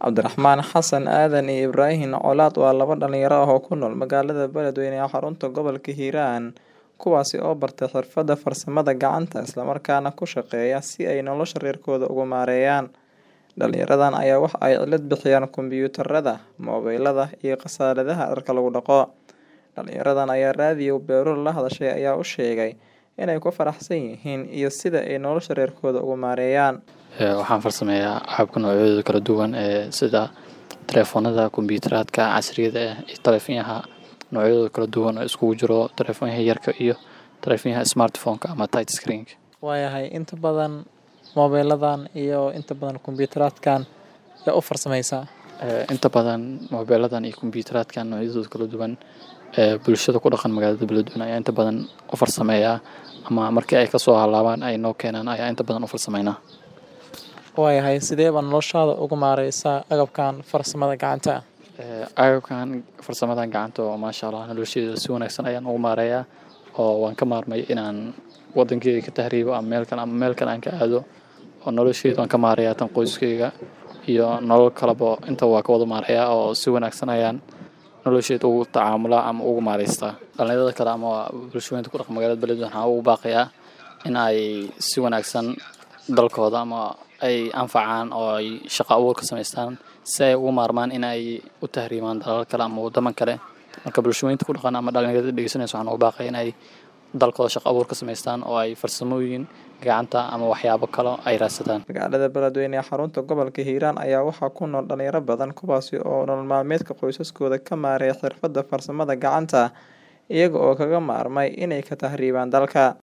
Cabdiraxmaan Xasan Aadan iyo Ibraahin Colaad waa laba dhalinyaro ah oo ku nool magaalada Beledweyne ee xarunta gobolka Hiiraan, kuwaasi oo bartay xirfadda farsamada gacanta isla markaana ku shaqeeya si ay nolosha reerkooda ugu maareeyaan. Dhalinyaradan ayaa waxa ay cilad bixiyaan kombiyuutarada, mobilada iyo khasaaladaha dharka lagu dhaqo. Dhalinyaradan ayaa raadiyo Beero la hadashay ayaa u sheegay inay ku faraxsan yihiin iyo sida ay nolosha reerkooda ugu maareeyaan. Waxaan farsameeyaa agabka noocyadooda kala duwan ee sida taleefoonada, kombiyuutaraadka casriga ah iyo taleefanyaha noocyadooda kala duwan oo iskugu jiro taleefanyaha yarka iyo taleefanyaha smartphone-ka ama touch screen-ka. Waayahay inta badan mobiladan iyo inta badan kombiyuutaraadkan yaa u farsameysaa. Inta badan mobiladan iyo kombiyuutaraadkan noocyadooda kala duwan ee bulshada ku dhaqan magaalada Beledweyne ayaa inta badan u farsameeyaa ama markii ay kasoo halaabaan ay noo keenaan ayaa inta badan u farsameynaa. Waayahay sidee baa noloshaada ugu maareysaa agabkan farsamada gacanta ah? Agabkan farsamadan gacanta oo maasha Allah nolosheyda si wanaagsan ayaan ugu maareeyaa oo waan ka maarmay inaan wadankeyga ka tahriibo ama meel kale ama meel kale aan ka aado oo nolosheyda waan ka maareeyaa tan qoyskeyga iyo nolol kaleba intaba waan ka wada maareeyaa oo si wanaagsan ayaan nolosheyda ugu tacaamulaa ama ugu maareystaa. Dhalinyarada kale ama bulshooyinka ku dhaqan magaalada Beledweyne waxaan ugu baaqayaa in ay si wanaagsan dalkooda ama ay anfacaan oo ay shaqo abuur ka sameystaan si ay uga maarmaan in ay u tahriibaan dalal kale ama wadamo kale. Marka bulshooyinka ku dhaqan ama dhalinyarada dhegeysanayso waxaan ugu baaqayaa in ay dalkooda shaqo abuur ka sameystaan oo ay farsamooyin gacanta ama waxyaabo kale ay raadsadaan. Magaalada Beledweyne ee xarunta gobolka Hiiraan ayaa waxaa ku nool dhalinyaro badan kuwaasi oo nolol maalmeedka qoysaskooda ka maareeya xirfadda farsamada gacanta iyaga oo kaga maarmay inay ka tahriibaan dalka.